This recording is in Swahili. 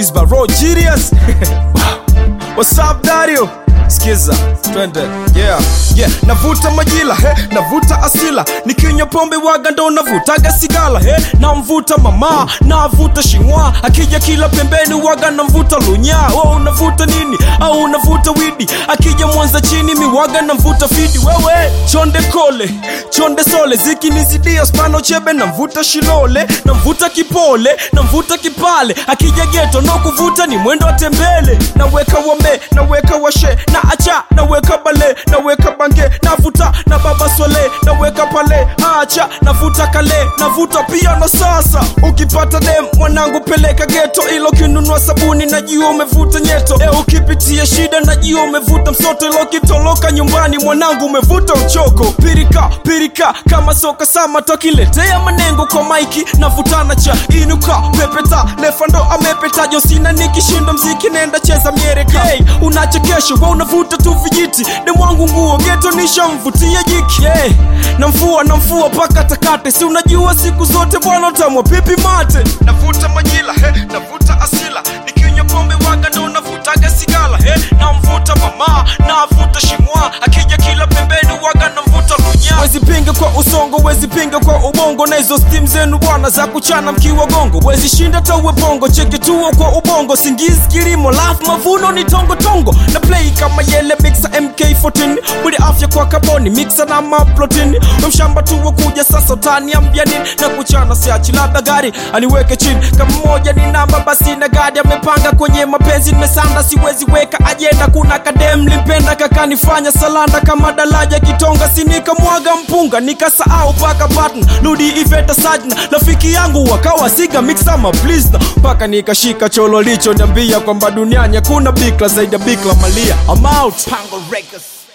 Is by Raw Genius. What's up, Dario? Skiza, twende yeah, yeah. Navuta majila he, navuta asila, nikinywa pombe waga ndo navutaga sigala he, namvuta mama, navuta shingwa, akija kila pembeni waga namvuta lunya. Wewe unavuta nini? Au unavuta widi? Akija Mwanza chini miwaga namvuta fidi. Wewe chonde kole, chonde sole, zikinizidia spano chebe, namvuta shilole, namvuta kipole, namvuta kipale, akija geto no kuvuta ni mwendo wa tembele, naweka wame, naweka washe na acha naweka bale naweka bange navuta na baba swale naweka pale acha navuta kale navuta pia na sasa ukipata dem mwanangu peleka geto ilo kinunua sabuni najua umevuta nyeto e ukipitia shida najua umevuta msoto ilo kitoloka nyumbani mwanangu umevuta uchoko pirika pirika kama soka sama tokiletea manengo kwa maiki navutana cha inuka pepeta lefando amepeta josina nikishinda mziki nenda cheza miereka hey, unachekesha wa unavuta tu vijiti demwangu nguo geto nishamvutia jiki yeah. namfua namfua paka takate si unajua siku zote bwana utamwa pipi mate navuta majila he, navuta asila nikinywa pombe waga ndo navutaga sigala he, namvuta mama navuta shimwa akija kila pembeni waga namvuta lunya wezi pinga kwa usongo wezi pinga kwa ubongo na hizo stim zenu bwana za kuchana mkiwa gongo wezi shinda tawe bongo cheki tuo kwa ubongo singizi kilimo lafu mavuno ni tongo tongo na play kama yele mixa mk14 mwili afya kwa kaboni mixa na maplotini mshamba tuo kuja sasa utaniambia nini na kuchana siachi labda gari aniweke chini kama moja ni namba basi na gadi amepanga kwenye mapenzi nimesanda siwezi weka ajenda kuna kadem limpenda kakanifanya salanda kama dalaja kitonga sinikamwaga mpunga nikasahau paka patna ludi iveta sajna rafiki yangu wakawa siga mixama plisna mpaka nikashika cholo licho niambia kwamba duniani hakuna bikla zaidi ya bikla malia I'm out Pango Records.